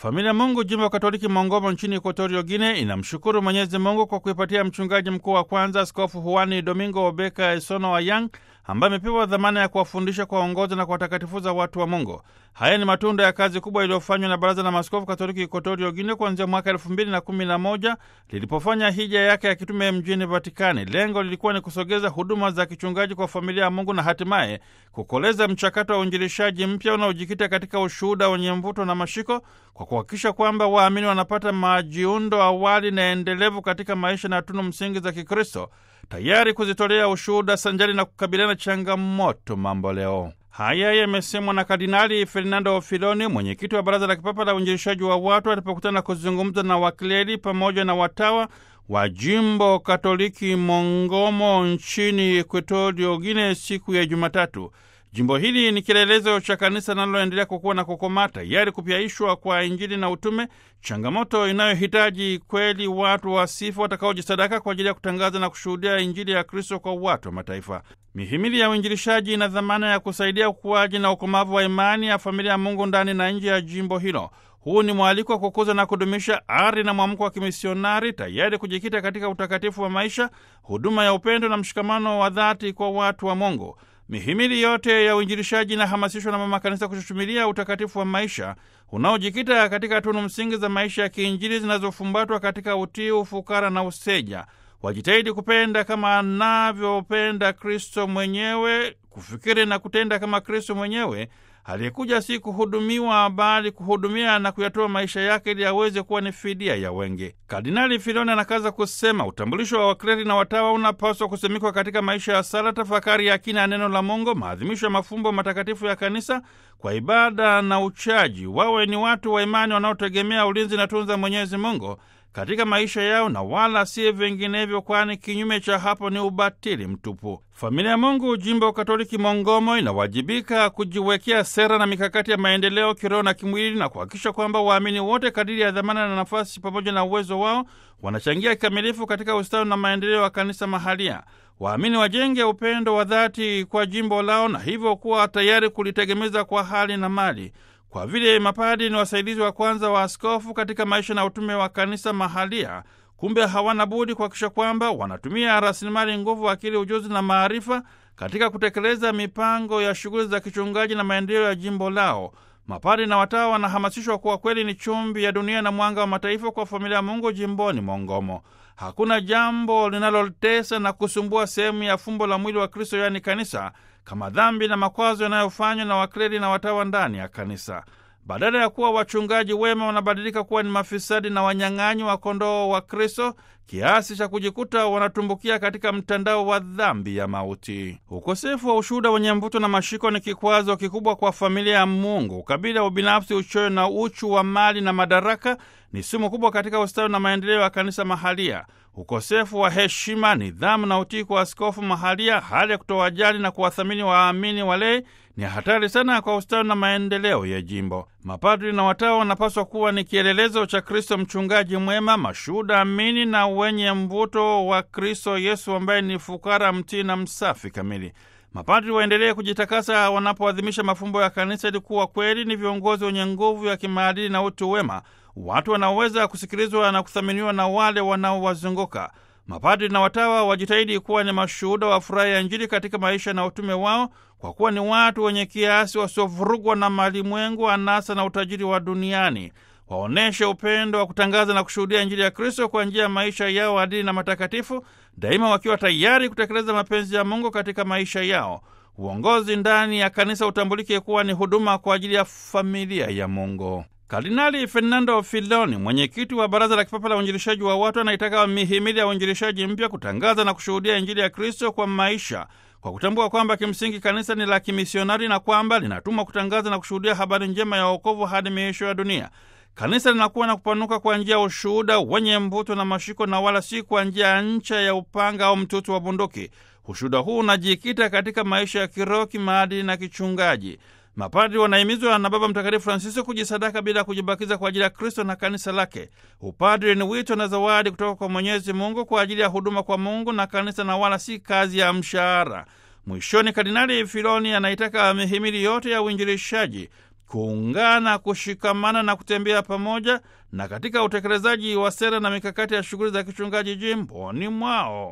Familia Mungu jimbo Katoliki Mongomo nchini Equatorio Guine inamshukuru Mwenyezi Mungu kwa kuipatia mchungaji mkuu wa kwanza Askofu Huani Domingo Obeka Esono Wayang ambaye amepewa dhamana ya kuwafundisha, kuwaongoza na kuwatakatifuza watu wa Mungu. Haya ni matunda ya kazi kubwa iliyofanywa na Baraza la Maaskofu Katoliki Equatorio Guine kuanzia mwaka elfu mbili na kumi na moja lilipofanya hija yake ya kitume mjini Vatikani. Lengo lilikuwa ni kusogeza huduma za kichungaji kwa familia ya Mungu na hatimaye kukoleza mchakato wa uinjilishaji mpya unaojikita katika ushuhuda wenye mvuto na mashiko kwa kuhakikisha kwamba waamini wanapata majiundo awali na endelevu katika maisha na tunu msingi za Kikristo, tayari kuzitolea ushuhuda sanjari na kukabiliana changamoto mambo leo. Haya yamesemwa na Kardinali Fernando Filoni, mwenyekiti wa Baraza la Kipapa la Uinjilishaji wa Watu, alipokutana kuzungumza na wakleri pamoja na watawa wa jimbo Katoliki Mongomo nchini Equatorio Guine siku ya Jumatatu. Jimbo hili ni kielelezo cha kanisa linaloendelea kukua na kukomaa, tayari kupyaishwa kwa Injili na utume, changamoto inayohitaji kweli watu wasifu watakaojisadaka kwa ajili ya kutangaza na kushuhudia Injili ya Kristo kwa watu wa mataifa. Mihimili ya uinjilishaji ina dhamana ya kusaidia ukuaji na ukomavu wa imani ya familia ya Mungu ndani na nje ya jimbo hilo. Huu ni mwaliko wa kukuza na kudumisha ari na mwamko wa kimisionari, tayari kujikita katika utakatifu wa maisha, huduma ya upendo na mshikamano wa dhati kwa watu wa Mungu. Mihimili yote ya uinjilishaji inahamasishwa na mama kanisa kushutumilia utakatifu wa maisha unaojikita katika tunu msingi za maisha ya kiinjili zinazofumbatwa katika utii, ufukara na useja. Wajitahidi kupenda kama anavyopenda Kristo mwenyewe, kufikiri na kutenda kama Kristo mwenyewe aliyekuja si kuhudumiwa bali kuhudumia na kuyatoa maisha yake ili aweze kuwa ni fidia ya wengi. Kardinali Filoni anakaza kusema utambulisho wa wakleri na watawa unapaswa kusimikwa katika maisha ya sala, tafakari ya kina ya neno la Mungu, maadhimisho ya mafumbo matakatifu ya kanisa kwa ibada na uchaji. Wawe ni watu wa imani wanaotegemea ulinzi na tunza Mwenyezi Mungu katika maisha yao na wala si vinginevyo, kwani kinyume cha hapo ni ubatili mtupu. Familia ya Mungu jimbo Katoliki Mongomo inawajibika kujiwekea sera na mikakati ya maendeleo kiroho na kimwili na kuhakikisha kwamba waamini wote kadiri ya dhamana na nafasi pamoja na uwezo wao wanachangia kikamilifu katika ustawi na maendeleo ya kanisa mahalia. Waamini wajenge upendo wa dhati kwa jimbo lao na hivyo kuwa tayari kulitegemeza kwa hali na mali kwa vile mapadi ni wasaidizi wa kwanza wa askofu katika maisha na utume wa kanisa mahalia, kumbe hawana budi kuhakikisha kwamba wanatumia rasilimali nguvu, akili, ujuzi na maarifa katika kutekeleza mipango ya shughuli za kichungaji na maendeleo ya jimbo lao. Mapadi na watawa wanahamasishwa kuwa kweli ni chumvi ya dunia na mwanga wa mataifa kwa familia ya Mungu jimboni Mongomo. Hakuna jambo linalotesa na kusumbua sehemu ya fumbo la mwili wa Kristo, yaani kanisa, kama dhambi na makwazo yanayofanywa na wakleli na watawa ndani ya kanisa. Badala ya kuwa wachungaji wema, wanabadilika kuwa ni mafisadi na wanyang'anyi wa kondoo wa Kristo, kiasi cha kujikuta wanatumbukia katika mtandao wa dhambi ya mauti. Ukosefu wa ushuhuda wenye mvuto na mashiko ni kikwazo kikubwa kwa familia ya Mungu. Ukabila, ubinafsi, uchoyo na uchu wa mali na madaraka ni sumu kubwa katika ustawi na maendeleo ya kanisa mahalia. Ukosefu wa heshima, nidhamu na utii kwa askofu mahalia, hali ya kutowajali na kuwathamini waamini walei ni hatari sana kwa ustawi na maendeleo ya jimbo. Mapadri na watawa wanapaswa kuwa ni kielelezo cha Kristo mchungaji mwema, mashuhuda amini na wenye mvuto wa Kristo Yesu ambaye ni fukara, mtii na msafi kamili. Mapadri waendelee kujitakasa wanapoadhimisha mafumbo ya kanisa ili kuwa kweli ni viongozi wenye nguvu ya kimaadili na utu wema, watu wanaoweza kusikilizwa na kuthaminiwa na wale wanaowazunguka. Mapadri na watawa wajitahidi kuwa ni mashuhuda wa furaha ya Injili katika maisha na utume wao, kwa kuwa ni watu wenye kiasi, wasiovurugwa na malimwengu, anasa na utajiri wa duniani. Waonyeshe upendo wa kutangaza na kushuhudia Injili ya Kristo kwa njia ya maisha yao adili na matakatifu, daima wakiwa tayari kutekeleza mapenzi ya Mungu katika maisha yao. Uongozi ndani ya kanisa utambulike kuwa ni huduma kwa ajili ya familia ya Mungu. Kardinali Fernando Filoni, mwenyekiti wa Baraza la Kipapa la Uinjilishaji wa Watu, anaitaka mihimili ya uinjilishaji mpya kutangaza na kushuhudia Injili ya Kristo kwa maisha, kwa kutambua kwamba kimsingi kanisa ni la kimisionari na kwamba linatumwa kutangaza na kushuhudia habari njema ya wokovu hadi miisho ya dunia. Kanisa linakuwa na kupanuka kwa njia ya ushuhuda wenye mvuto na mashiko, na wala si kwa njia ya ncha ya upanga au mtutu wa bunduki. Ushuhuda huu unajikita katika maisha ya kiroho, kimaadili na kichungaji. Mapadri wanahimizwa na Baba Mtakatifu Francisco kujisadaka bila kujibakiza kwa ajili ya Kristo na kanisa lake. Upadri ni wito na zawadi kutoka kwa Mwenyezi Mungu kwa ajili ya huduma kwa Mungu na kanisa, na wala si kazi ya mshahara. Mwishoni, Kardinali Filoni anaitaka mihimili yote ya uinjilishaji kuungana, kushikamana na kutembea pamoja na katika utekelezaji wa sera na mikakati ya shughuli za kichungaji jimboni mwao.